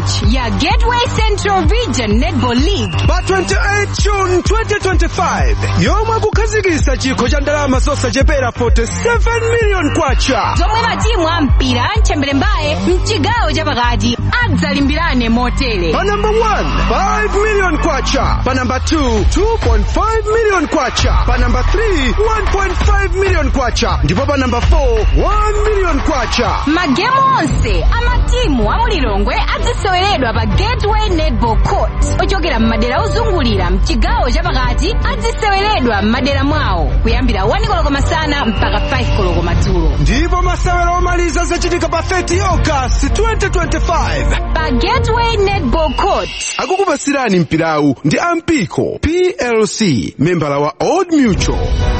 launch ya gateway central region netball league pa 28 june 2025 yomwe kukhazikitsa chikho cha ndalama zosachepera 47 million kwacha zomwe matimu a mpira mtchembere mbaye mchigawo chapakati adzalimbirane motere pa number 1 5 million kwacha pa number 2 2.5 million kwacha pa number 3 1.5 million kwacha ndipo pa number 4 1 million kwacha magemu onse amatimu amulilongwe aziseweredwa pa gateway netball court ochokera m'madera ozungulira mchigawo chapakati aziseweredwa m'madera mwawo kuyambira 1 koloko masana mpaka 5 koloko madzulo ndipo masewero omaliza zachitika pa 30 august 2025 pa gateway netball court akukupasirani mpirawu ndi ampiko plc membala wa old mutual